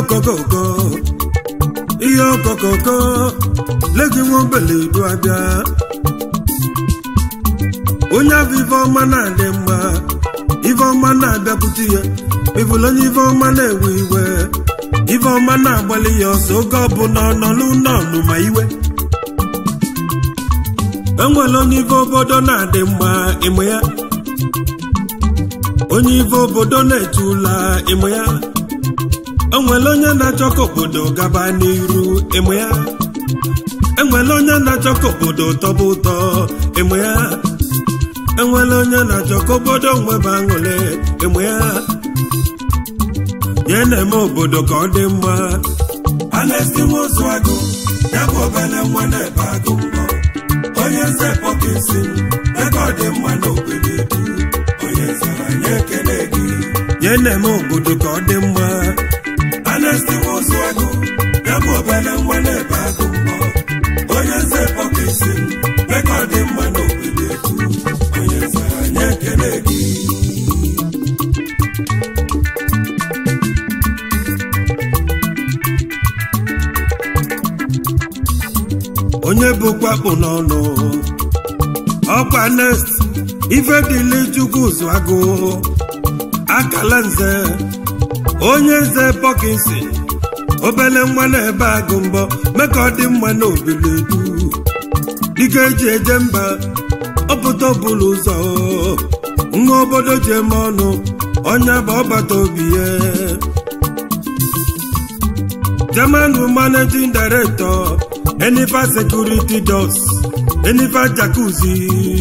okokoko ihe okokoko legi nwa obele edu abịa onye afọ ife ọma na-adị mma ife ọma na-abịakwute ya ịbụla onye ife ọma na-ewe iwe ife ọma na-agbalị ya ọsọ oge ọbụla ọnọlụ nọọnụ ma iwe enwere onye ife obodo na-adị mma ịmụ ya onye ife obodo na-eche ụla ịmụ ya enwere onye na-achọ ka obodo gaba n'iru ịmụ ya enwere onye na-achọ ka obodo tọba ụtọ ịmụ ya enwere onye na-achọ ka obodo nweba aṅụrị ịmụ ya ya na-eme obodo ka ọ dị mma a na-esi nwa ozu agụ ya bụ obere nwa na-ebe agụ mbọ onye nze pọkesi ebe ọ dị mma n'obodo edu onye nze anyị ekele gị ya na-eme obodo ka ọ dị mma a na-esi nwa ozu agụ ya bụ obere nwa na-ebe agụ mbọ onye nze pọkesi ebe ọ dị mma n'obodo edu onye nze anyị ekele gị onye bụkwa kpụ n'ọnụ ọkwa nest ife dịle chukwu zụ agụ akala nze onye nze pọkinsi obele nwa na-ebe agụ mbọ mee ka ọ dị mma n'obodo edu dịka eji eje mba ọpụta ọbụla ụzọ nwa obodo ji eme ọnụ ọnya bụ ọgbata obi ya German managing director Enifa Security Doors Enifa Jacuzzi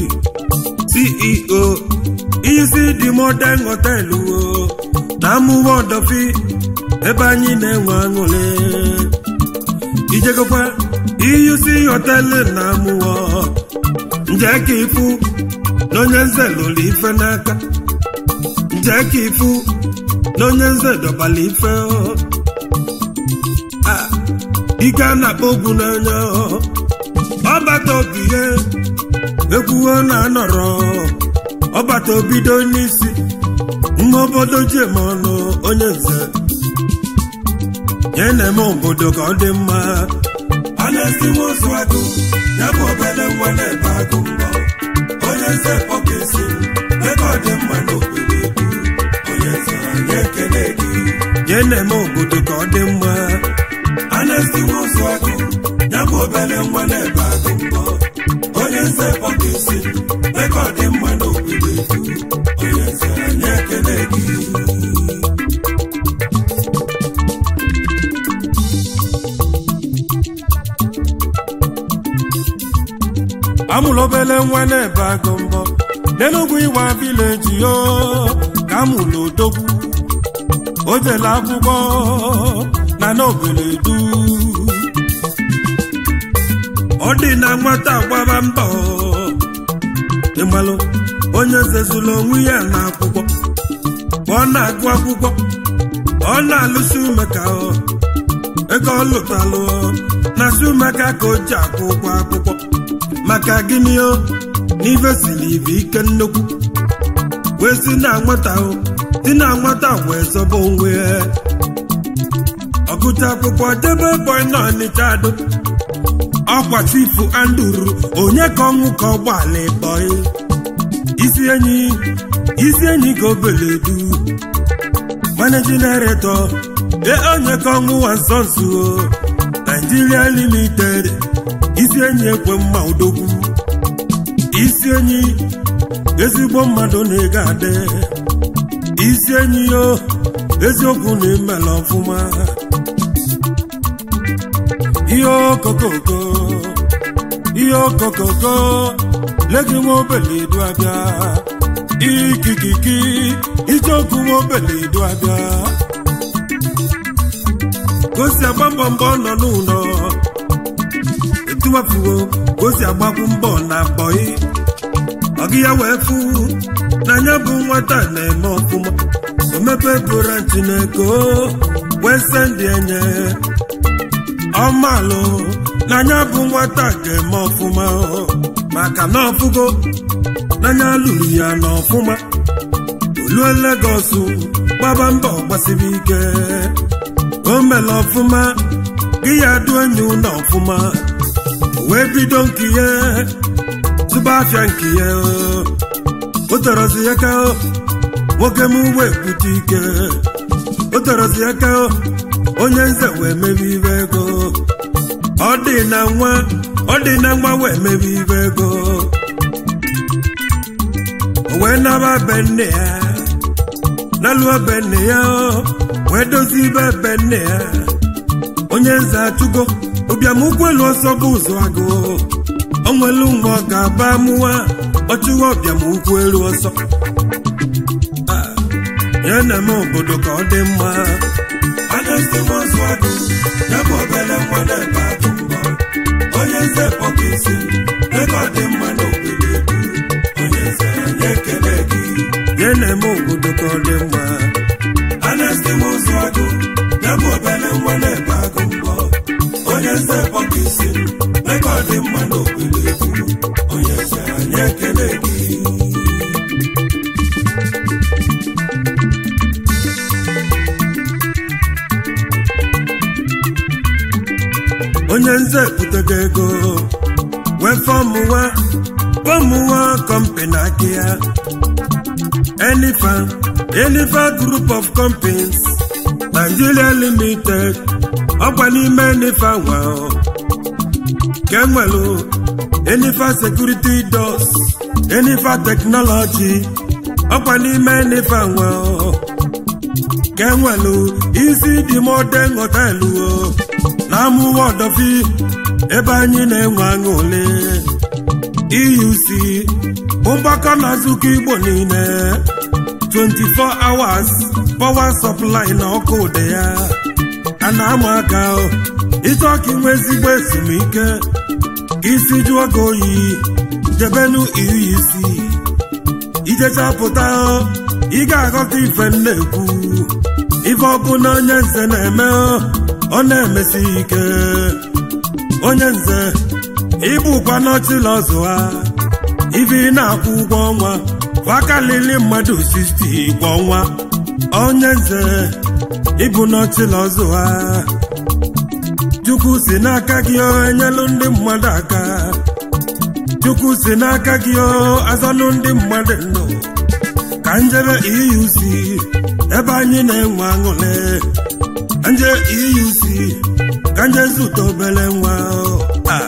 CEO isi dị modern hotel o na amụwa ọdọfi ebe anyị na-enwe aṅụrị ijegokwa iyusi họtelụ na amụwa nje ka ifu na onye nze lụrụ ife n'aka nje ka ifu na onye nze dọbala ife o ike a na-akpọ ogwu n'anya ọbata obi ihe ekwuo na anọrọ ọbata obido n'isi nwa obodo ji eme ọnụ onye nze ya na-eme obodo ka ọ dị mma a na-esi nwa ozu agụ ya bụ obere nwa na-ebe agụ mbọ onye nze pọkesi ebe ọ dị mma n'obodo edu onye nze anyị ekele gị ya na-eme obodo ka ọ dị mma a na-esi nwa ozu agụ ya bụ obere nwa na-ebe agụ mbọ onye nze pọkesi ebe ọ dị mma n'obodo edu onye nze anyị ekele gị amụrụ obele nwa na-ebe agụ mbọ n'enugwu ịwa vileji yo ka amụrụ odogwu o jele akwụkwọ na n'obere du ọ dị na nwata gbaba mbọ ịmalụ onye zezuru onwe ya na akwụkwọ ka ọ na-agụ akwụkwọ ọ na-alụsi umeka ego ọ lụtalụ na si umeka ka o ji akwụ ụgwọ akwụkwọ maka gịnị o n'ife siri ibe ike nnukwu wee si na nwata o si na nwata wee zọba onwe ya ọgụta akwụkwọ debe bọị na ọnịcha adụ ọkwa chifu anduru onye ka ọnwụ ka ọgbala bọị isi enyi isi enyi ka obele du managing director e onye ka ọnwụ wa nsọ nso Nigeria limited isi enyi ekwe mma odogwu isi enyi ezigbo mmadụ na-ego adị isi enyi yo eziokwu na-emela ọfụma ihe okokoko ihe okokoko legi nwa obele edu abịa ikikiki ijeokwu nwa obele edu abịa gosi agba mbọ mbọ nọ n'ụlọ etuwafuo gosi agbakwu mbọ na bọị ọgị ya wee fụ n'anya bụ nwata na-eme ọfụma omepe goranti na ego wee sendị enye ọmalụ n'anya bụ nwata ga-eme ọfụma maka na ọfụgo n'anya lụrụ ya n'ọfụma olue Legọs gbaba mbọ gbasiri ike o mere ọfụma gị ya dụ enyi ụlọ ọfụma wee bido nke ya tụba afịa nke ya o tọrọzi ya ka nwoke m wee bute ike o tọrọzi ya ka onye nze wee mebe ibe ego ọ dị na nwa ọ dị na nwa wee mebe ibe ego o wee naba be nne ya n'alụọ be nne ya wee dozie ibe be nne ya onye nze achụgo ụbịam ụkwụ elu ọsọ bụ ụzọ agụ o nwelu mgbe ọ ga-aba amụwa ọchụwa ọbịam ụkwụ elu ọsọ ya na-eme obodo ka ọ dị mma Anesti nwozu agụ ya bụ obere nwa na-ebe agụ mbọ onye nze pọkesi ego ọ dị mma n'obodo ebu onye nze anyị ekele gị ya na-eme obodo ka ọ dị mma Anesti nwozu agụ ya bụ obere nwa na-ebe agụ mbọ onye nze pọkesi ego ọ dị mma n'obodo ebu onye nze anyị ekele gị onye nze butego ego wee fọmụwa fọmụwa kọmpani aka ya enifa enifa group of companies nigeria limited ọkwa n'ime enifa nwa ka enwelu enifa security doors enifa technology ọkwa n'ime enifa nwa ka enwelu isi dị modern họtelụ na-amụwa ọdọfi ebe anyị na-enwe aṅụle euc bụ mgbakọ na nzukọ igbo niile 24 hours power supply na ọkụ ụdị ya a na-ama aka ịchọ ka inwe ezigbo ezumike ka isi jụọ gị oyi jebenu euc ijechapụta ị ga-aghọta ife m na-ekwu ife ọbụla onye nze na-eme ọ na-emesi ike onye nze ịbụkwa n'ọchịla ọzụ ha ife ị na-akwụ ụgwọ ọnwa wakalili mmadụ 60 kwa ọnwa onye nze ịbụ n'ọchịla ọzụ ha chukwu si n'aka gị enyelụ ndị mmadụ aka chukwu si n'aka gị azọlụ ndị mmadụ ndụ ka njebe euc ebe anyị na-enwe aṅụle nje euc ka nje zụta obere nwa a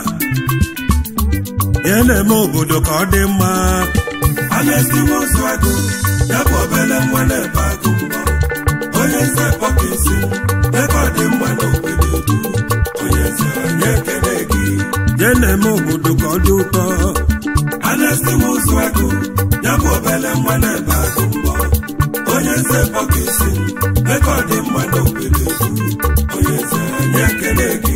ya na-eme obodo ka ọ dị mma Anesti nwozu agụ ya bụ obere nwa na-ebe agụ mbọ onye nze pọkesi ebe ọ dị mma n'obodo edu onye nze anyị ekele gị ya na-eme obodo ka ọ dị ụtọ Anesti nwozu agụ ya bụ obere nwa na-ebe agụ mbọ onye nze pọkesi ebe ọ dị mma n'obodo edu onye nze anyị ekele gị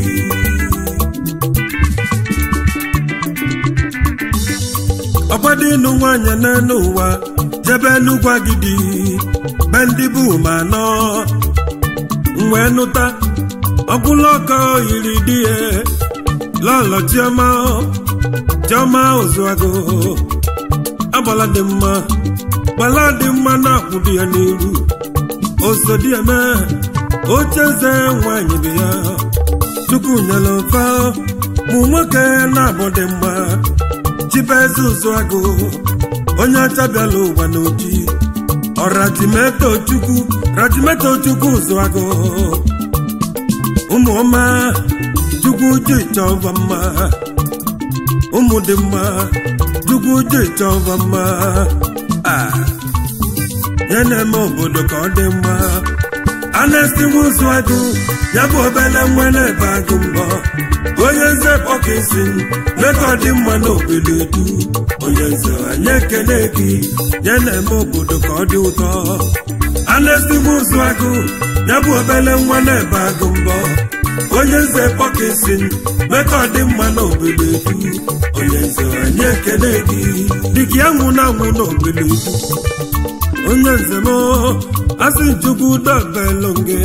ọgbadị ịnụ nwaanyị n'elu ụwa jebe n'ugwu agidi be ndị bụ ma anọ wee nụta ọgwụla ọkọ yiri di ya lọlọ chioma chioma ozuago agbala dị mma gbala dị mma na-akwụ di ya n'iru osodi eme ocheze nwaanyị bụ ya chukwu nyere mfa mụ nwoke na-abụ dị mma chibeze ụzụ agụ onye ọcha bịala ụwa n'oji ọrajimeto chukwu rajimeto chukwu ụzụ agụ ụmụ ọma chukwu ji chọba mma ụmụ dị mma chukwu ji chọba mma a ya na-eme obodo ka ọ dị mma anesti ụzụ agụ ya bụ obele nwa na-ebe agụ mbọ onye nze pọkesi rekọdị mma n'obodo edu onye nze anyị ekele gị ya na-eme obodo ka ọ dị ụtọ anesti ụzụ agụ ya bụ obele nwa na-ebe agụ mbọ onye nze pọkesi rekọdị mma n'obodo edu onye nze anyị ekele gị dịka ya nwụ na anwụ n'obodo edu onye nze m asị chukwu dobelonge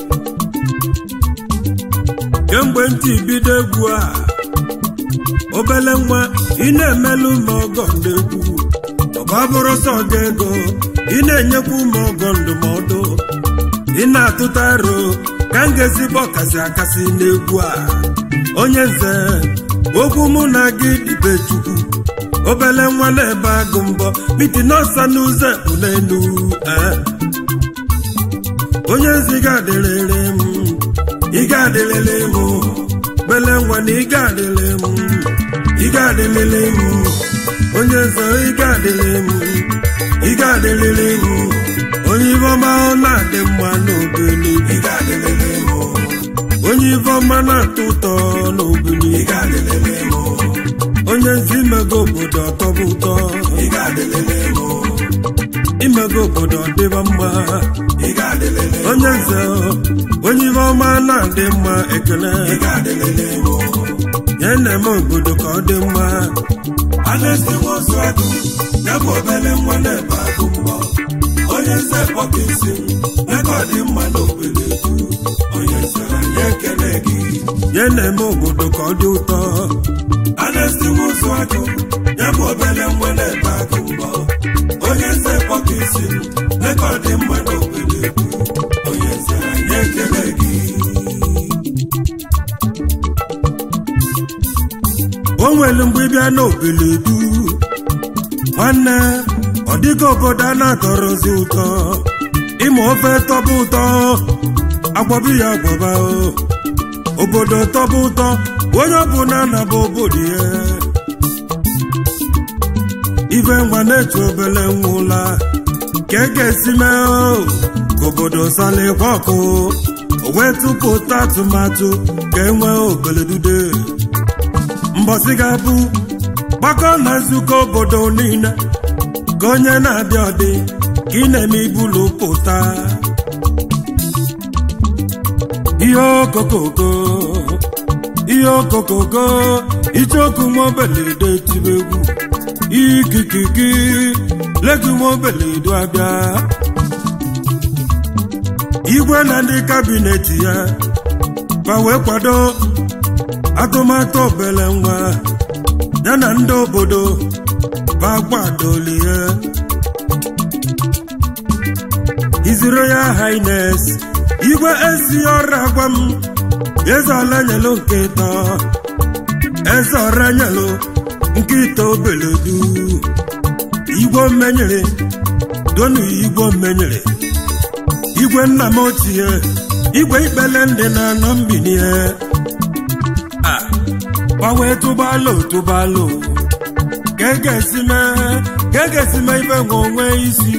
kemgbe ntị bido egwu a obele nwa ị na-emelụ m ọgọ ndegwu ọba bụrụ sọ gị ego ị na-enyekwu m ọgọ ndụmọdụ ị na-atụta aro ka m ga-ezigbo ọkasị akasị n'egwu a onye nze okwu mụ na gị dịbe chukwu obele nwa na-ebe agụ mbọ miti n'ọsa n'ụzọ ekpu n'elu eh. onye nzi ga-adịrịrị m ị ga-adịrịrị m bele nwa na ị ga-adịrị m ị ga-adịrịrị m onye nze ị ga-adịrị m ị ga-adịrịrị m onye ibe ọma ọ na-adị mma n'obili ị ga-adịlele m onye ibe ọma na-atọ ụtọ n'obili ị ga-adịlele m onye nzi imego obodo ọtọbụ ụtọ ị ga-adịlele m imego obodo ọdịba mma ị ga-adịlele m onye nze onye ibe ọma na-adị mma ekele ị ga-adịlele m ya na-eme obodo ka ọ dị mma anesti nwozu agụ ya bụ obele nwa na-ebe agụ mbọ onye nze kpọka isi m ego ọ dị mma n'obodo etu onye nze anyị ekele gị ya na-eme obodo ka ọ dị ụtọ anesti nwozu agụ ya bụ obele nwa na-ebe agụ mbọ onye nze kpọka isi m ego ọ dị mma n'obodo etu onye nze anyị ekele gị o nwere mgbe ị bịa n'oboledu nwanne ọ dịka obodo a na-atọrọzi ụtọ ịma ofe tọba ụtọ agwọbi ya agwọba o. obodo tọba ụtọ onye ọbụla na-aba obodo ya ife nwa na-eche obele nwa ụla ka e ga-esi mee o ka obodo salikwa ọkụ o wee tụpụta atụmatụ ka e nwee obeledude mbọsị ga-abụ gbakọ na nzukọ obodo niile ka onye na-abịa ọdị ka ị na-eme ibulu pụta ihe okokoko ihe okokoko icheoku nwaobeledo tibe egwu ikikiki legu nwaobeledo abịa igwe na ndị kabinet ya ma wee kwado atụmatụ obele nwa ya na ndị obodo bagbadolie His Royal Highness igwe esi ọra gwa m eze ọla nyelu nke ịtọ eze ọra nyelu nke ịtọ obeledu igwe mmenyere donu igwe mmenyere igwe nna m ochie igwe ikpele ndị na-anọ mbinie gbanwee tụbalụ tụbalụ ka e ga-esi mee ka e ga-esi mee ife nwe onwe isi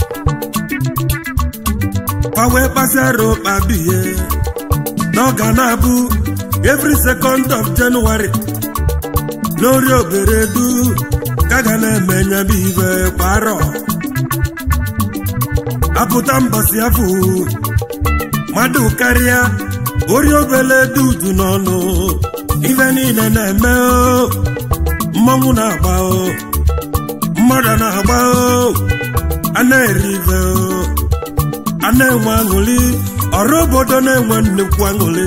gbanwee kpasịara ụkpa bihe n'ọga na-abụ every second of January n'ori oberedu ka ga na-eme nyebe ife kwa arọ apụta mbọsị afọ mmadụ karịa ori obele dudu n'ọnụ ife niile na-eme o mmanwụ na-agba o mmadụ na-agba o a na-eri ife o a na-enwe aṅụrị ọrụ obodo na-enwe nnukwu aṅụrị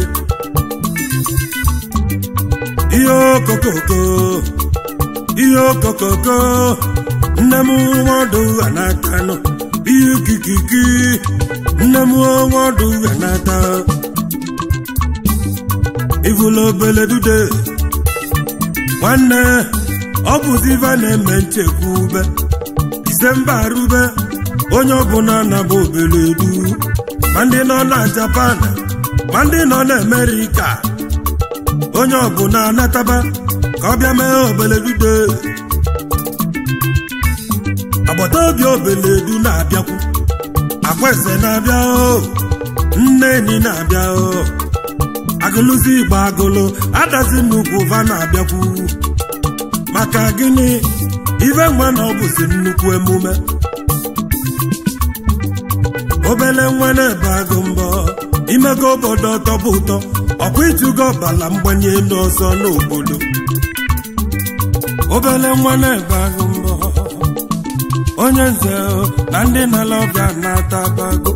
ihe okokoko ihe okokoko nne m nwadụ ha n'aka nọ ihe ikikiki nne m nwadụ ha n'aka ivula obele dude nwanne ọ bụzi ife na-eme nchekwube disemba arube onye ọbụla na-aba obele du ma ndị nọ na japan ma ndị nọ na amerịka onye ọbụla anataba ka ọ bịa mee obele dude agbata obi obele du na-abịakwu akwaeze na-abịa o nne enyi na-abịa o agụlụzi igbo agụlụ adazi nnukwu va na-abịakwu maka gịnị ife nwa na ọ bụzi nnukwu emume obele nwa na-ebe agụ mbọ imego obodo tọbụ ụtọ ọkwa ịtụgo ọbala mgbanye elu ọzọ n'obodo obele nwa na-ebe agụ mbọ onye nze na ndị na-ala ọbịa na-ata abago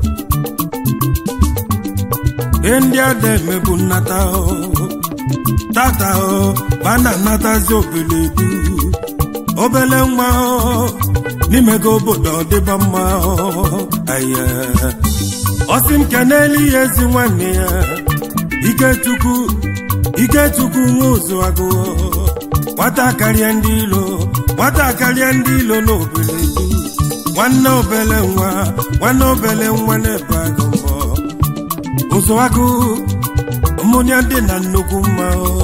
ihe ndị ada emebu nnata tata ba na-anatazi obele du obele nwa n'ime gị obodo ọ dịba mma aye ọsị m kenelu ya ezi nwanne ya ikechukwu ikechukwu nwa ụzụ agụ nwata karịa ndị ilo nwata karịa ndị ilo n'obele du nwanne obele nwa nwanne obele nwa na-ebe agụ mbọ ụzụ agụ mmụnya dị na nnukwu mma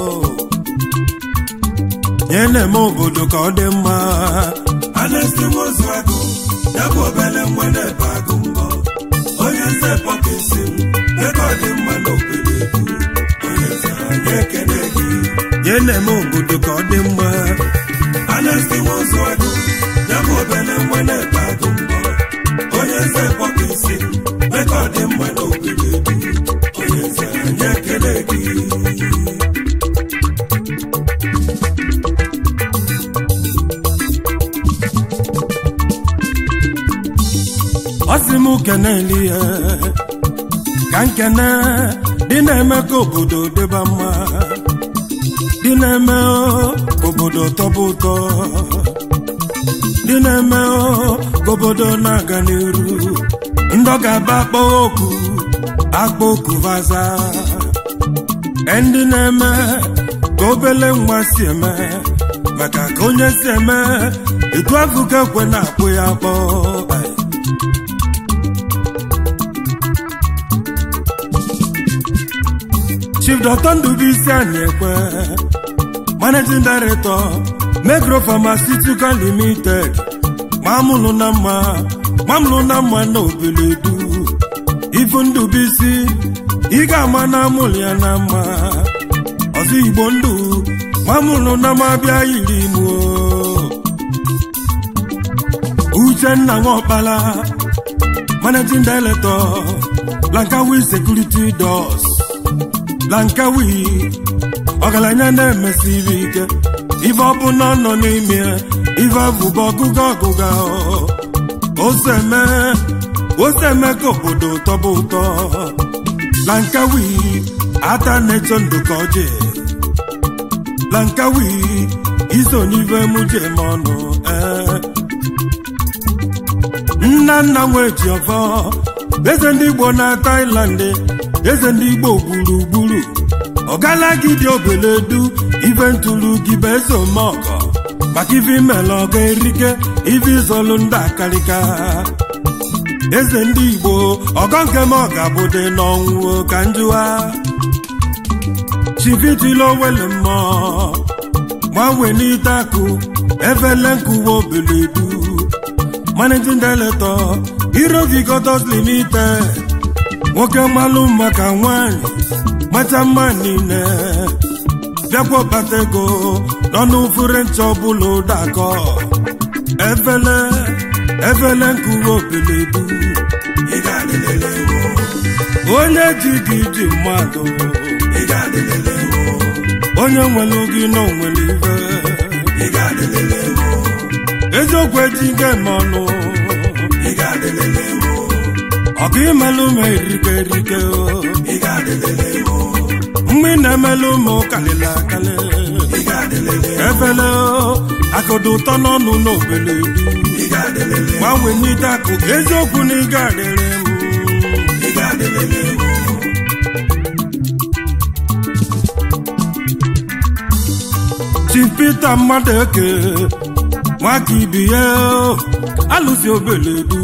nye na-eme obodo ka ọ dị mma anesti nwozu agụ ya bụ obele nwa na-ebe agụ mbọ onye nze pọkesi m ebe ọ dị mma n'obodo edu onye nze anyị ekele gị nye na-eme obodo ka ọ dị mma anesti nwozu agụ ya bụ obele nwa na-ebe agụ mbọ onye nze pọkesi m ebe ọ dị mma n'obodo edu onye nze anyị ekele gị ọ sị m keneli ya ka nkene dị na-eme ka obodo dịba mma dị na-eme ka obodo tọba ụtọ dị na-eme ka obodo na-aga n'iru ndị ọ ga-aba akpọ oku akpọ oku vaza ndị na-eme ka obele nwa si eme maka ka onye si eme etu afụ ka ekwe na-akpụ ya akpọ Ai. Chief Dr. Ndubuisi Anyekwe, Managing Director, Megro Pharmaceutical Limited, Mamụlụ na mma, Mamụlụ na mma na Obeledu, Ifu Ndubuisi, ị ga-ama na amụlụ ya na mma, ọzọ Igbo ndụ, Mamụlụ na mma bịa yiri imo. Uchenna Nwokpala, Managing Director, Lankawi Security Doors. lankawi ọgaranya na-emesiri ike ife ọbụla nọ n'ime ife abụba ọgụga ọgụga oseme oseme ka obodo tọba ụtọ lankawi ata na-echo ndụ ka ọjị lankawi iso n'ife muje m ọnụ ee nna nna nwe ji ọfọ eze ndị igbo na Thailand eze ndị igbo gburugburu ọgalagidi obeledu ife ntụrụ gị bụ eze omeọgọ maka ife imela ọga erike ife izolu ndị akarịka eze ndị igbo ọgọ nke m ọga bụdị n'ọnwụ ka njụwa chivitilo owele mmụọ gbanwe n'ite akụ efele nkuwa obeledu managing director Irovigotos Limited nwoke mmalụ maka nwanyị macha mma niile bịakwa bata ego n'ọnụ fure ncha ọbụla ụdakọ efele efele nkuwe obeledu ị ga-adịlele ewu onye ji gị ji mmadụ ị ga-adịlele ewu onye nwere gị na onwere ife ị ga-adịlele ewu eziokwu eji gị eme ọnụ ị ga-adịlele ewu ọkụ imelụ m erike erike o ị ga-adịlele ewu mgbe ị na-emelụ m kalịla akalị ị ga-adịlele ewu efele akụdụ ụtọ n'ọnụ n'obele ị ga-adịlele ewu gbanwe n'ite akụ eziokwu na ịga adịrị m ị ga-adịlele ewu Chief Peter mmadụ eke nwaka ibi ya alụsi obeledu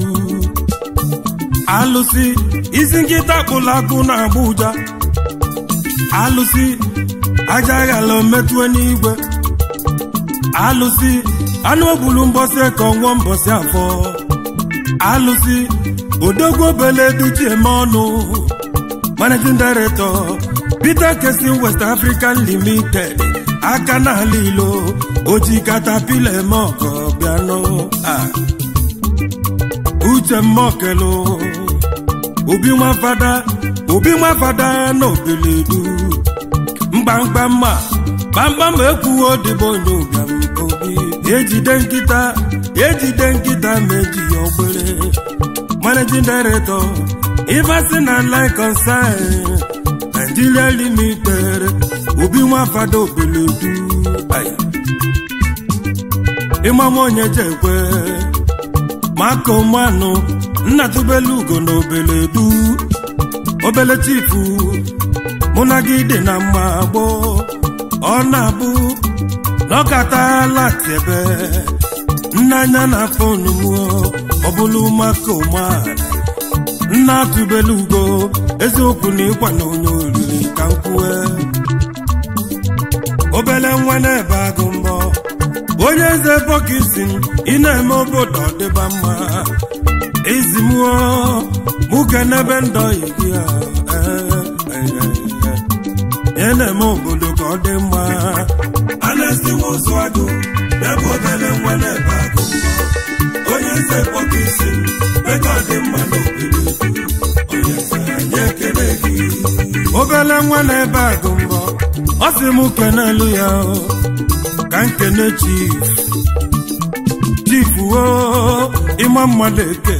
alụsi isi nkịta kpụrụ akụ na Abuja alụsi aja ghala metụe n'igwe alụsi anụ ogbulu mbọsị ka ọnwụọ mbọsị afọ alụsi odogwu obeledu ji eme ọnụ managing director Peter Kesin West African Limited aka n'ala ilo oji katapila eme ọgọ bịanụ ah. uche mmokelu obi nwafada obi nwafada na obeledu mgbamgba mma gbamgbam ekwuwo dịbụ onye ụbịam obi ejide nkịta ejide nkịta ma eji ya ogbere managing director Ivasi na line concern Nigeria limited obi nwafada obeledu aya ịmanwe onye jekwe maka ụmụanụ nna tụbelu ugo na obele du obele chifu mụ na gị dị na mma gboo ọ na-abụ na ọ katala tiebe nna anya na fonu mụọ ọ bụlụ maka ụmụanụ nna tụbelu ugo eziokwu na ịkwa na onye oriri ka m kwue obele nwa na-ebe agụ mbọ onye eze bọkisi ị na-eme obodo ọdịba mma izimụọ mụke n'ebe ndọghị gị a ị na-eme obodo ka ọ dị mma anestiwa ụzụ agụ ebe obere nwa na-ebe agụ mbọ onye eze bọkisi meka ọ dị mma n'obodo onye eze anyị ekele gị obele nwa na-ebe agụ mbọ ọ sị m kenelu ya o, ka nkene chief chief o ịma mmadụ eke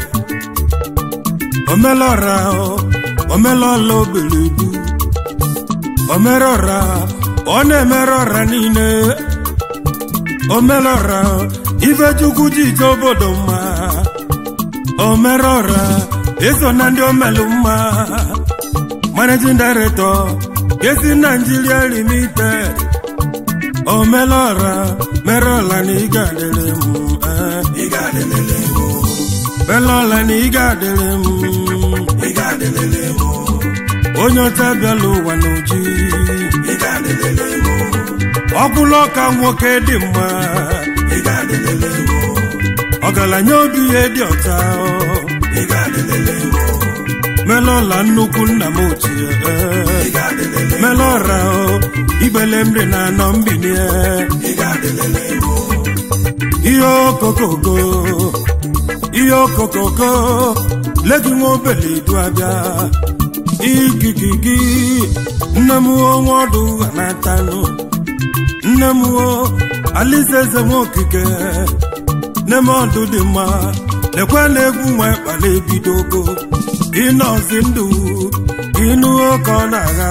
omelọra o, omelọla obeledu omerọra ọ na-emere ọra niile omelọra ifechukwu ji ije obodo mma omerọra eso na ndị omelu mma managing director Gesi Nigeria Limited omelọra merọla na ị ga-adịrị m eh. ị ga-adịlele m melọla na ị ga-adịrị m ị ga-adịlele m onye ọcha bịala ụwa n'oji ị ga-adịlele m ọkwụlụ ọka nwoke dị mma ị ga-adịlele m ọgaranya obi ya dị ọcha ị ga-adịlele m melọla nnukwu nna m ochie ị ga-adịlele melọra ibele mri na anọ mbinie ị ga-adịlele m ihe okokoko ihe okokoko legi nwa obele du abịa igigigi nne m onwe ọdụ ha na-atanụ nne m o alize eze nwa okike nne m ọdụ dị mma lekwe na egwu nwa ịkpala ebidogo ịnọzi ndụ ịnụ oke ọ na-agha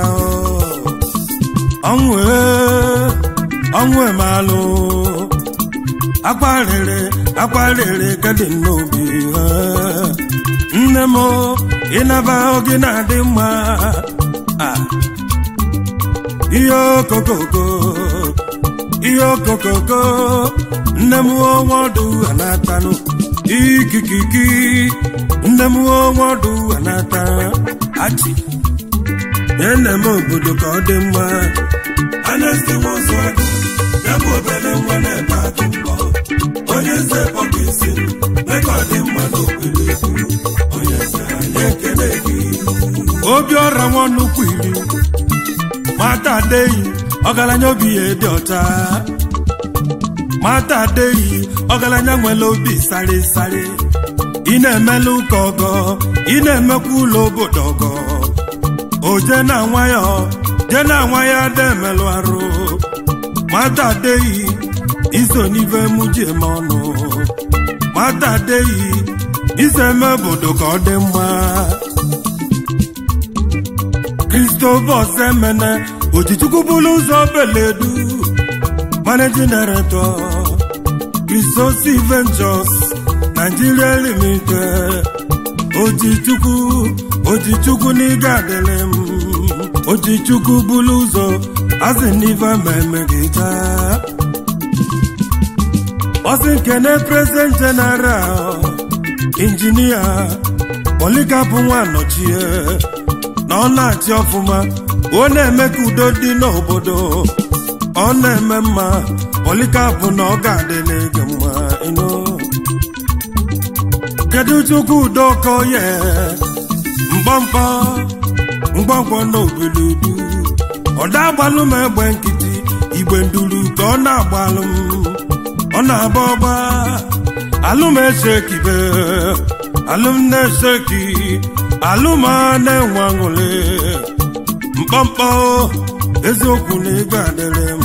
ọnwụ ee, ọnwụ emalụ akwarịrị akwarịrị gadị n'obi eh. nne m ịnaba oge na-adị mma Ah. ihe okokoko ihe okokoko nne m onwe ọdụ ha na-atanụ ikikiki nne m onwe ọdụ ha na-ata achị nye nne m obodo ka ọ dị mma anestiwa ụzụ agụ ya bụ obere nwa na-ebe agụ mbọ onye eze bọkisi meka ọ dị mma n'obodo onye eze anyị ekele gị obi ọra nwa nnukwu iri mata adeyi ọgaranya obi ya dị ọcha mata adeyi ọgaranya nwere obi sari sari ị na-emela ụka ọgọ ị na-emekwa ụlọ obodo ọgọ oje na nwa ya je na nwa ya ada emelụ arụ mata adeyi iso n'ife mụ ji eme ọnụ mata adeyi iso eme obodo ka ọ dị mma Christopher Semene Ojichukwu bụrụ ụzọ beledu Managing Director Christosi Ventures Nigeria Limited Ojichukwu Ojichukwu n'ịga adịrị m Ojichukwu bụrụ ụzọ asị n'ife mmemme gị taa Ọsị nkene President General Injinia Polikapụ Nwanọchie na ọ na-achị ọfụma ọ na-eme ka udo dị n'obodo ọ na-eme mma polikapụ na ọ ga-adị n'ege mma ịnụ kedu chukwu udo ka oye mgbamkpọ mgbamkpọ na obiludu ọ na-agbalụ m egbe nkịtị igbe nduru ka ọ na-agbalụ m ọ na-agba ọgba alụm esekibe alụm na-eseki alụm a na-enwe aṅụrị mkpọmkpọ eziokwu na ego adịrị m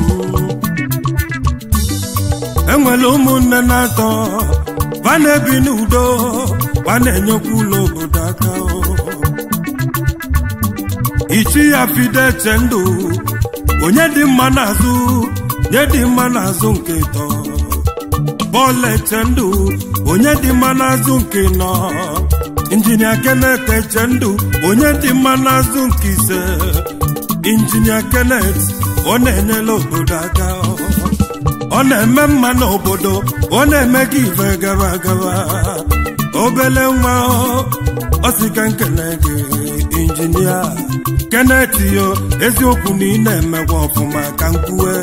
enwere ụmụnne na-atọ va na-ebi n'udo va na-enyekwa ụlọ obodo aka ichi ya fide che ndụ onye dị mma n'azụ nye dị mma n'azụ nke tọ bọọlụ eche ndụ onye dị mma n'azụ nke nọ injinia Kenneth Echendụ onye dị mma n'azụ nke ise injinia Kenneth ọ na-enyela obodo aka ọ na-eme mma n'obodo ọ na-eme ka ife gara gara obele nwa ọ sị ka nkene gị injinia Kenneth yo eziokwu na ị na-emekwa ọfụma ka nkwue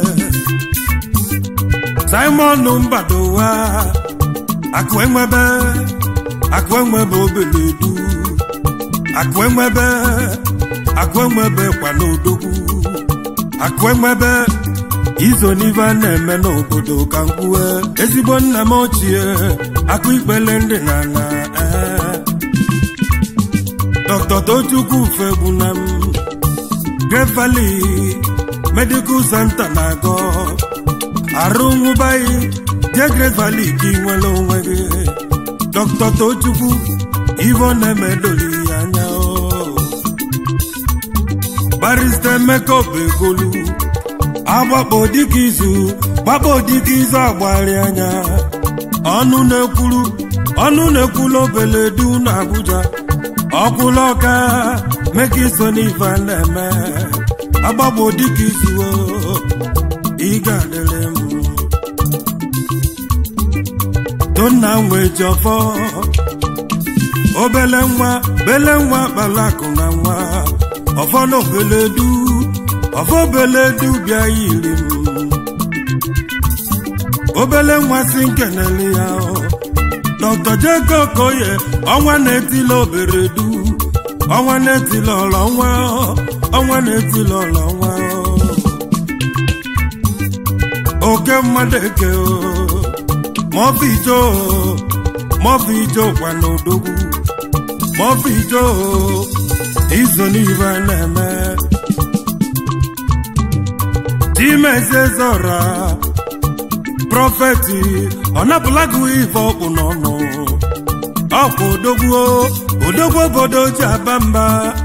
Simon Mbadowa akụ enwebe akụ enwebe obele du akụ enwebe akụ enwebe kwa n'odogwu akụ enwebe izo n'ife a na-eme n'obodo ka nkwue ezigbo nna m ochie akụ ikpele ndị na na Dr. Tochukwu Fegbuna m Great Valley Medical Center na-agọ arụ nwụbaghị jee Great Valley ka ị nwere onwe gị Dr. Tochukwu ivo na-emedoli ya anya barista Emeka Obegolu agbakpo dịka izu gbakpo dịka izu agbari anya ọnụ na-ekwuru ọnụ na-ekwulu obele du na Abuja ọkwụla ọka meka iso n'ife a na-eme agbagbo dịka izu ị ga-adịrị m tonna nwe ji ọfọ obele nwa bele nwa kpala akụ na nwa ọfọ na obele du ọfọ obele du bịa yiri m obele nwa si nkenele ya Dr. Jacob Okoye ọnwa na-etila obere du ọnwa na-etila ọlọ nwa ọnwa na-etila ọlọ nwa oke mmadụ eke maọbụ ijo maọbụ ijo kwa n'odogwu maọbụ ijo izo n'ife a na-eme chimezie zora prọfeti ọ napụlago ife ọkpụ n'ọnụ ọkwa odogwu odogwu obodo ji aba mba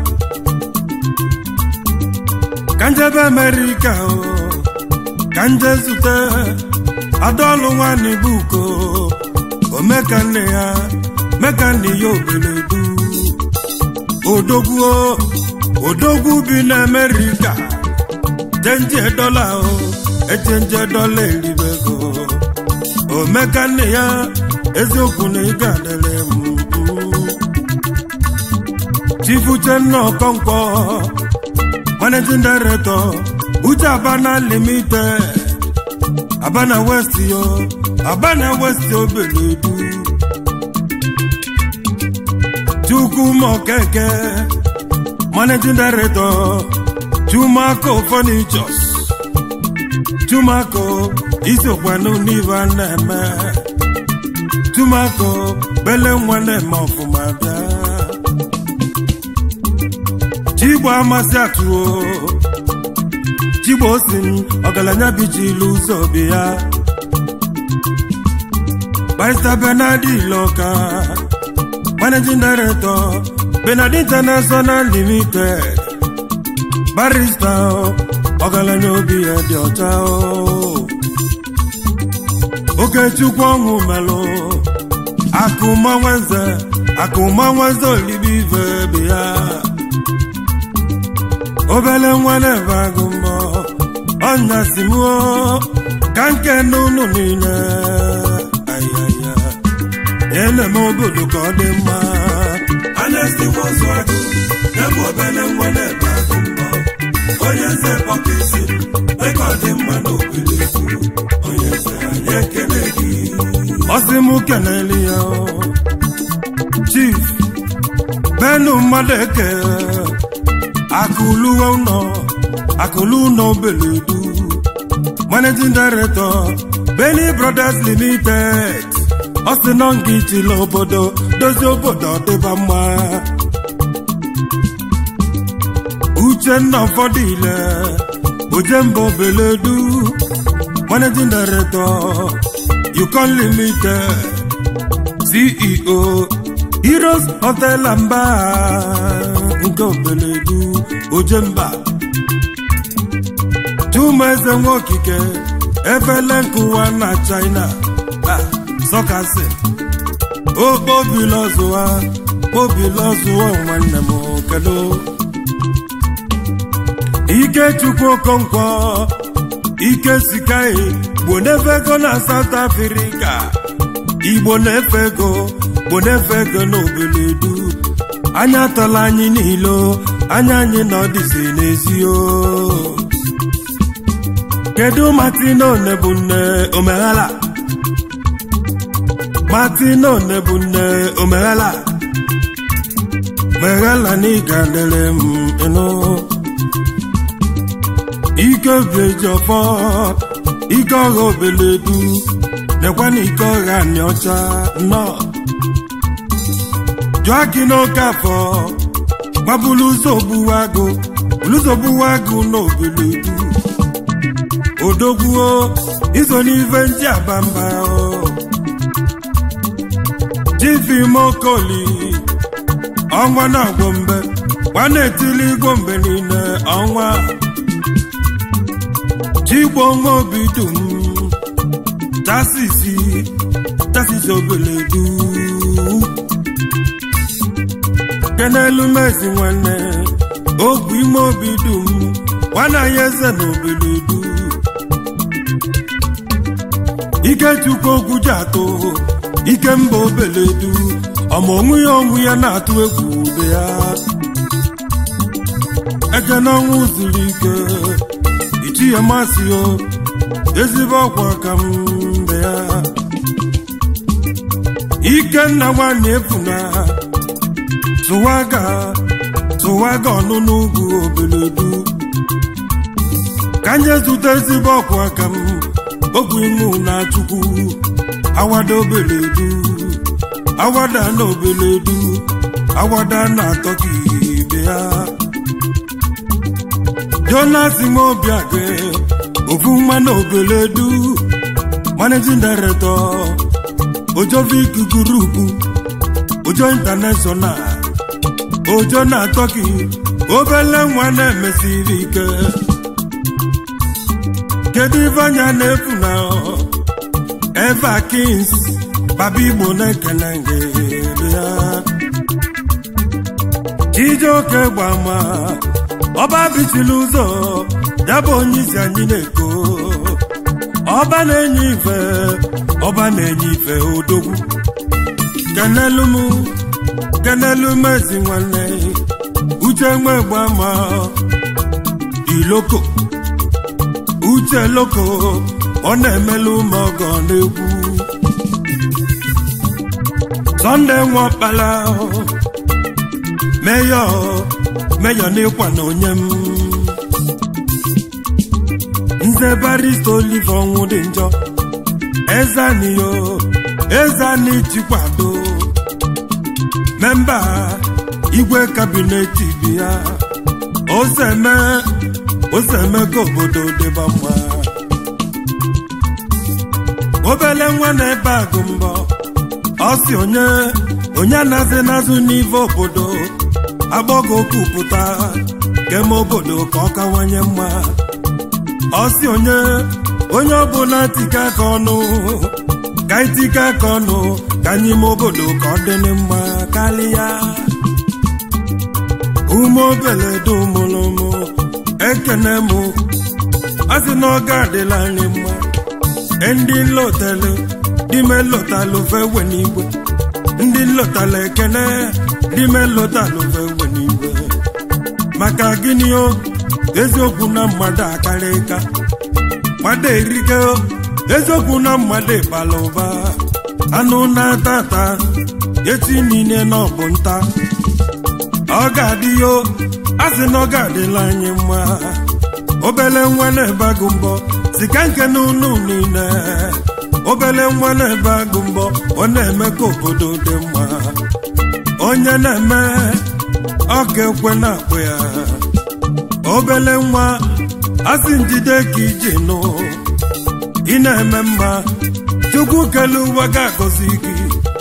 ka njebe amerịka ka nje zute adaọlụ nwanne buko omekanne ya mekanne ya obeledu odogwu odogwu bi na amerịka chenje dọla echenje dọla eribego omekanne ya eziokwu na ịga adịrị m chifu chenna ọkọnkwọ managing director uche abana limited abana west yo abana west obeledu chukwuma okeke managing director chumako furnitures chumako isokwanụ n'ibe a na-eme chumako bele nwa na-eme ọfụma bịa chigbo amasị atụo chigbo si m ọgaranya bichilu ụzọ bi ya barista benadi iloka managing director benadi international limited barista ọgaranya obi ya dị ọcha okechukwu ọṅụ melụ akụmanweze akụmanweze olibi ive bi ya obele nwa na-ebe agụ mbọ ọnya si m ka nke n'ụlọ niile ayaya ele-eme obodo ka ọ dị mma Anesti nwozu agụ ya bụ obele nwa na-ebe agụ mbọ onye nze kpọka isi meka ọ dị mma n'obodo kwuru onye nze anyị ekele gị ọsị m kelele ya chief benu mmadụ eke akụluwe ụlọ akụlu ụlọ obeledu managing director Benny Brothers Limited ọ sị nọ nga ichila obodo dozie obodo ọdịba mma uchenna ụfọdụ ile ojemba obeledu managing director Yukon Limited CEO Heroes Hotel Mba nke obeledu ojemba Chumeze Nwokike efele nkụwa na China sọkasị okpobilọzụwa kpobilọzụwa nwanne m kedu ikechukwu okonkwo ike sikai gbo na-efe ego na South Africa igbo na-efe ego gbo na-efe ego n'obeledu anya atọla anyị niile anya anyị na ọdịzi n'ezi o kedu Martino Nebunne omeghala Martino Nebunne omeghala meghala na ịga dere m ịnụ ike obi eji ọfọ ike ọha obeledu nekwa na ike ọha anyị ọcha nnọọ jụọ gị n'oke afọ gbabulu ụzọ ogbuwa agụ ụzọ ogbuwa agụ n'obeledu odogwuo iso n'ife ndị abamba jifimokoli ọnwa na-agwọ mbe gwa na-etili igwo mgbe niile ọnwa chigbo nwa obi dum tasisi tasisi obeledu kenelu mezi nwanne ogwu ime obi dum nwana ya eze na obeledu ikechukwu ogwu ji atụ ike mba obeledu ọma onwe ya onwe ya na-atụ egwu ube ya eke n'ọnwụ zuru ike ichi ya masị o ezigbo ọkwa ka mbe ya ikenna nwanne efuna tụwaga tụwaga ọnụnụ ugwu obeledu ka nye zụta ezigbo ọkwa ka m ogwu imu na chukwu awada obeledu awada na obeledu awada na atọka ibe ya jonas mobiage ofu nwa na obeledu managing director ojovik group ojo international ojo na atọki obele nwa na-emesiri ike kedu ife anya na-efu na eva kings baba igbo na-ekele gị ya chijioke gbama ọba bichiri ụzọ ya bụ onye isi anyị na-eko ọba na-enye ife ọba na-enye ife odogwu kenelu m kenelu m ezi nwanne uche nwe gbama iloko uche loko ọ na-emelu m ọgọ n'egwu sọnde nwakpala meyọ meyọ n'ịkwa na onye m nze barista olive ọnwụ dị njọ ezaniyo ezani chikwado memba igwe kabinet bi ya oseme oseme ka obodo dịba mma obele nwa na-ebe agụ mbọ ọ si onye onye anazi nazụ n'ive obodo agbọgo kwupụta keme obodo ka ọ kawanye mma ọ si onye onye ọbụla tika aka ọnụ ka itika aka ọnụ ka n'ime obodo ka ọ dị mma karịa ume obele dumụlụmụ ekene mụ a sị na ọ ga-adịla anyị mma ndị nlọtalụ dime lọtalụ fewe n'igwe ndị nlọtalụ ekene dime lọtalụ fewe n'igwe maka gịnị o eziokwu na mmadụ akarị ka mmadụ erike eziokwu na mmadụ bara ụba anụ na-ata ata echi niile na ọ bụ nta ọ ga-adị yo a sị na ọ ga-adịla anyị mma obele nwa na-ebe agụ mbọ sika nke n'ụlọ niile obele nwa na-ebe agụ mbọ ọ na-eme ka obodo dị mma onye na-eme ọ ga-ekwe na-akpụ ya obele nwa asị njide ka iji nụ ị na-eme mma chukwu kele ụwa ga-agọzi gị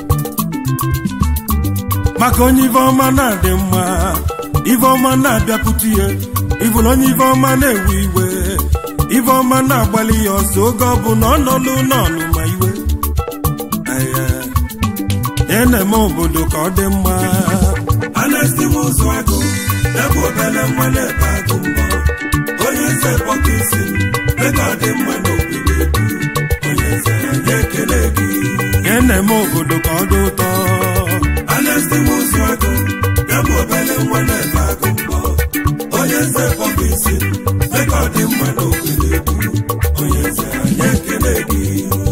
maka onye ife ọma na-adị mma ife ọma na-abịakwute ya ịbụrụ onye ife ọma na-ewe iwe ife ọma na-agbalị ya ọsọ oge ọ bụ na ọ nọlụ n'ọnụ ma iwe ya na-eme obodo ka ọ dị mma anesti ụzọ agụ ebe obere nwa na-ebe agụ mbọ onye eze pọkisi ego dị mma n'obodo ebu onye eze anyị ekele gị ya na-eme obodo ka ọ dị ụtọ anesti ụzọ agụ ebe obere nwa na-ebe agụ mbọ onye eze pọkisi ego dị mma n'obodo ebu onye eze anyị ekele gị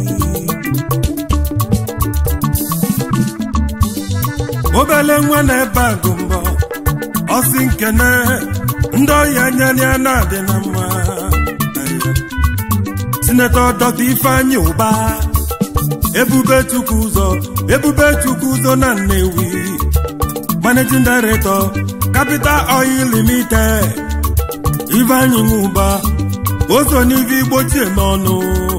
obele nwa na-ebe agụ mbọ ọsị nkene ndị ọhịa nyanya na-adị na mma sinetọ dọta ifeanyị ụba ebube chukwu ụzọ ebube chukwu ụzọ na nnewi managing director capital oil limited ifeanyị nwụba oso n'ive igbochie n'ọnụ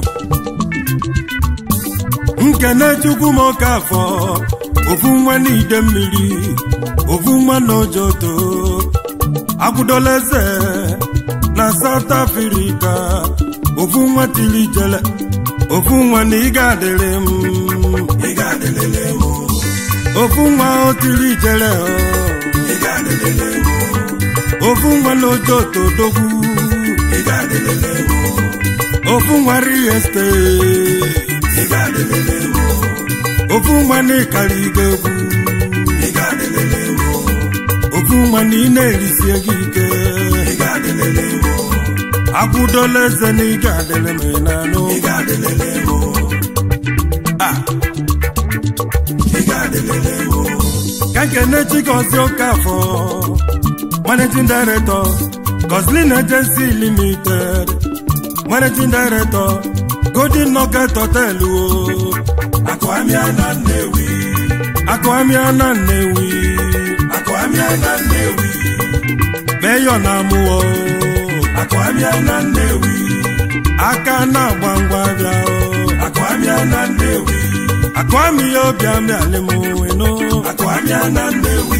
nkene chukwu m oke afọ ofu nwa n'ide mmiri ofu nwa n'ojoto akwụdola eze na South Africa ofu nwa tiri jele ofu nwa na ị ga-adịrị m ị ga-adịlele m ofu nwa o tiri jele ị ga-adịlele m ofu nwa n'ojoto dogwu ị ga-adịlele m ofu nwa real estate ị ga-adịlele m ofu nwa na ịkara ige egwu ị ga-adịlele m ofu nwa na ị na-erisi ego ike ị ga-adịlele m akwụdola eze na ị ga-adịrị m n'anụ ị ga-adịlele m Ah, ị ga-adịlele m ka nkene chikozi okafọ managing director Goslin Agency Limited managing director Golden Nugget Hotel o akụamịa na Nnewi akụamịa na Nnewi akụamịa na Nnewi meyọ na amụọ akụamịa na Nnewi aka na-agba ngwa bịa o akụamịa na Nnewi akụamị ya obi amịalị m weno akụamịa na Nnewi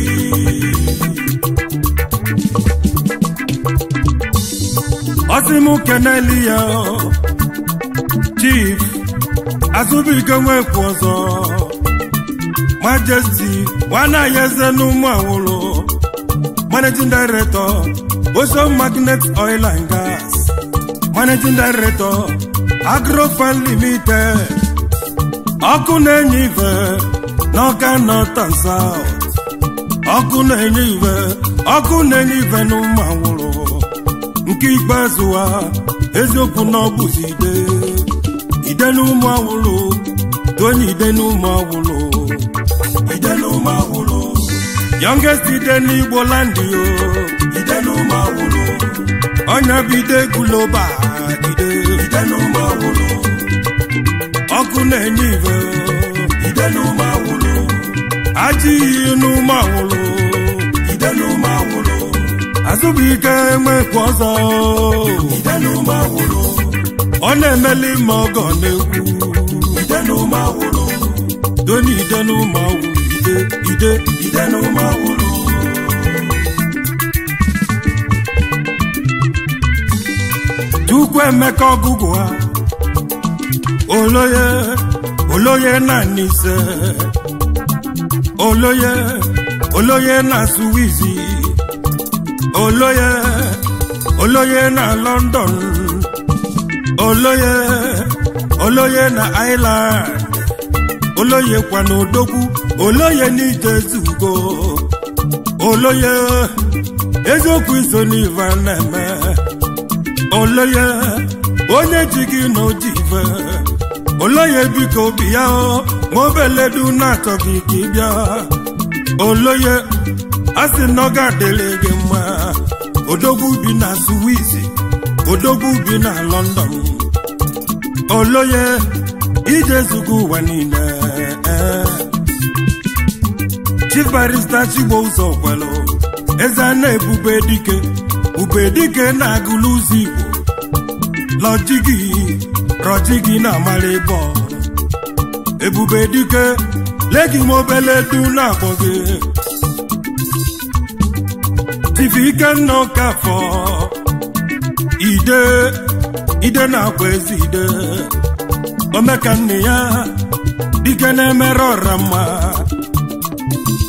ọsị m keneli ya chief azụbụike nwekwu ọzọ majesty nwanaghị eze n'ụmụ awụlụ managing director ocean magnet oil and gas managing director agrofan limited ọkụ na-enye ife n'ọka north and south ọkụ na-enye ife ọkụ na-enye ife n'ụmụ awụlụ nke ikpeazụ ha eziokwu na ọ bụzi ide ide n'ụmụ awụlụ donye ide n'ụmụ awụlụ ide n'ụmụ awụlụ youngest ide n'igbo landi o ide n'ụmụ awụlụ ọnya bụ ide guloba ide ide n'ụmụ awụlụ ọkụ na-enye ive ide n'ụmụ awụlụ ajọ iyi n'ụmụ awụlụ ide n'ụmụ awụlụ azụbụike enwekwu ọzọ ide n'ụmụ awụlụ ọ na-emeli ma ọgọ na-ekwu ide n'ụmụ awụlụ doni ide n'ụmụ awụlụ ide ide ide n'ụmụ awụlụ Chukwu emeka ọgụgụ ha oloye oloye na nise oloye oloye na suwizi oloye oloye na london oloye oloye na ireland oloye kwa na odogwu oloye n'ije zugo oloye eziokwu iso n'ive na-eme oloye onye ji gị na oji ife oloye biko obi ya o ma obeledu na-achọghị ka ị bịa oloye a sị na ọ ga-adịrị gị mma odogwu bi na suwizi odogwu bi na london oloye ije zugo ụwa niile chief barista chigbo ụzọ kwelu eze a na-ebube dike ube dike na-agụlụ ụzọ igbo lọjigi rọjigi na amara ịbọ ebube dike legi m obele du na-akpọ gị chief ikenna ọkafọ ide ide na-akpọ ezi ide omeka nne ya dike na-emere ọra mma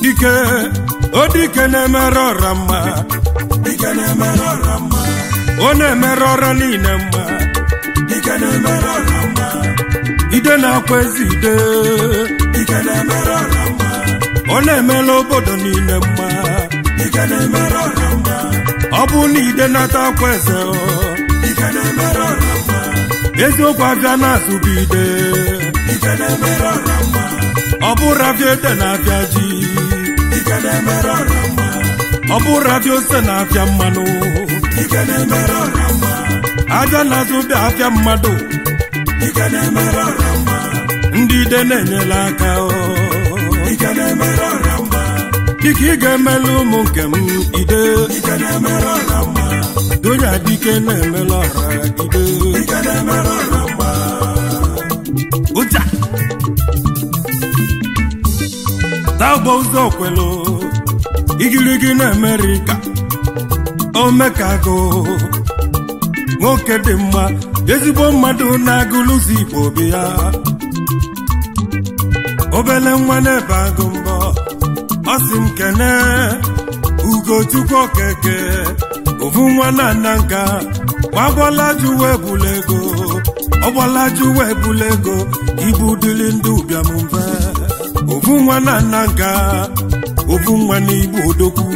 dike o dike na-emere ọra mma dike na-emere ọra mma ọ na-emere ọra niile mma dike na-emere ọra mma ide na-akwa ezi ide dike na-emere ọra mma ọ na-emela obodo niile mma dike na-emere ọra mma ọ bụ na ide nata akwa eze ọ, dike na-emere ọra mma eziokwu abịa na-azụbu ide dike na-emere ọra mma ọ bụrụ abịa ede na-abịa ji dike na-emere ọra mma ọ bụrụ abịa ose na-abịa mmanụ dike na-emere ọra mma abịa na-azụ bịa abịa mmadụ dike na-emere ọra mma ndị ide na-enyela aka ọ. dike na-emere ọra mma dịka ị ga-emela ụmụ nke m ide dike na-emere ọra mma donya dike na-emela ọra ide dike na-emere ọra mma ụja tagbo ụzọ kwelu igirigi na amerịka omekago nwoke dị mma ezigbo mmadụ na-agụlụzi igbo obi ya obele nwa na-ebe agụ mbọ ọ sị m kene ugochukwu okeke ofu nwa na nna nka wagbọlaju wee bula ego ọgbọlaju wee bula ego ibu dịrị ndị ụbịam mfe ofu nwa na nna nka ofu nwa n'igbo odogwu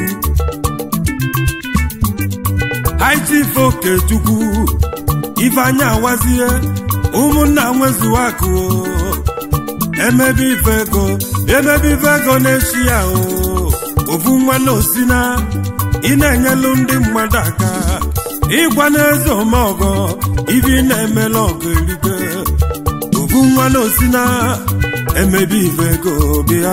haịchief okechukwu ifeanya awazie ụmụnna nwezuo akụ emebe ife ego emebe ife ego na-echi ya o ofu nwa na osina ị na-enyelu ndị mmadụ aka ịgwa n'eze omeọgọ ibi na-emela ọgụ erike ofu nwa na osina emebe ife ego bịa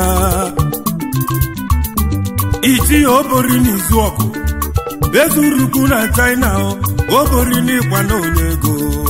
iji obori n'izu ọgụ ezurukwu na china obori n'ịgwa na onye ego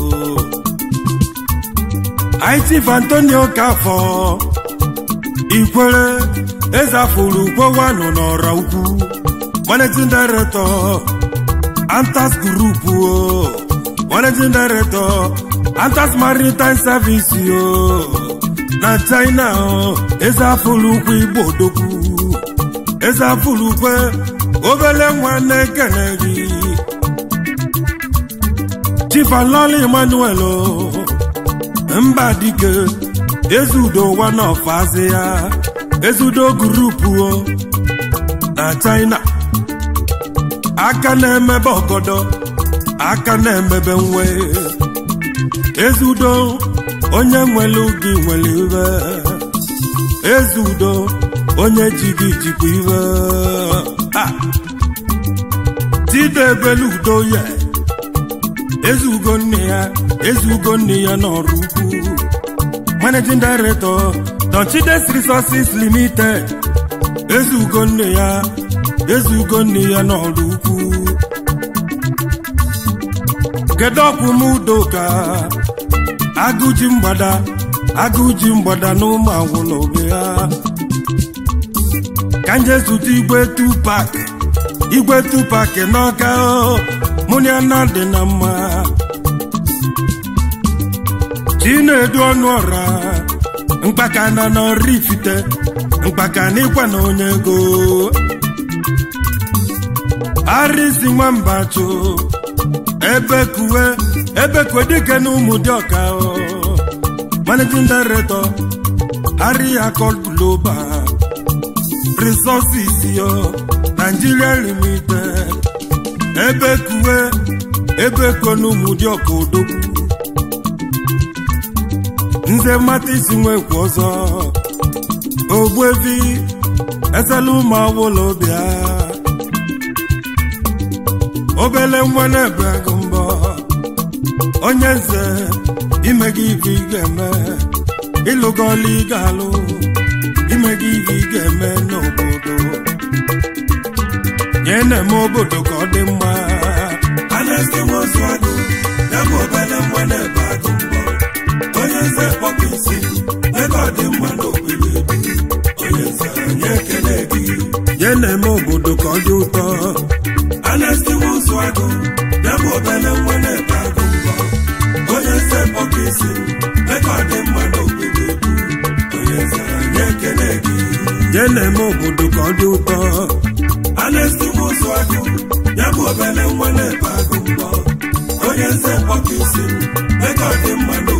itif antonio kafọ ikwere ezafuru ukwewanụ n'ọra ukwu managing director antas group o managing director antas maritime service o na china o ezafuru ukwu igbo odogwu ezafuru ukwe obele nwa na-ekene gị chifalọla emmanuel o mba dike ezudo one of azia ezudo gurupu o na china aka na-emebe ọgọdọ aka na-emebe nwe ezudo onye nwere gị nwere iwe ezudo onye ji gị jikwa iwe Ha! tidebelu udo ya ezugo nne ya ezugo nne ya n'ọrụ ukwu managing director Donchides Resources Limited ezugo nne ya ezugo nne ya n'ọrụ ukwu kedu ọkwụ m udoka agụji mgbada agụji mgbada na ụmụ agwụla obe ya ka nje zụta igwe tupak igwe tupak n'ọka o, mụ na ya na dị na mma chinedu ọnụ ọra mkpaka na n'ọrụ ifite mkpaka na ịkwa na onye ego arịsi nwamba chụ ebe kuwe ebe kuwe dike na ụmụ dị ọka o. managing director ariakol global resources yo nigeria limited ebe kuwe ebe kuwe na ụmụ dị ọka odogwu nze mmata isi nwekwu ọzọ ogbuevi esela ụmụ awụla bịa obele nwa na-ebe gị mbọ onye nze ime gị ibe ị ga-eme ịlụgọla ị ga-alụ ime gị ibe ị ga-eme n'obodo nye na-eme obodo ka ọ dị mma anesti nwozu agụ ya bụ obele nwa na-ebe agụ mbọ onye nze kpọpụ isi ebe ọ dị mma n'obodo ebi onye nze anyị ekele gị nye na-eme obodo ka ọ dị ụtọ anesti nwozu agụ ya bụ obele nwa na-ebe agụ mbọ onye nze kpọpụ isi ebe ọ dị mma n'obodo ebi onye nze anyị ekele gị nye na-eme obodo ka ọ dị ụtọ anesti ụzụ agụ ya bụ obele nwa na-ebe agụ mbọ onye nze mkpọka isi m mee ka ọ dị mma n'obodo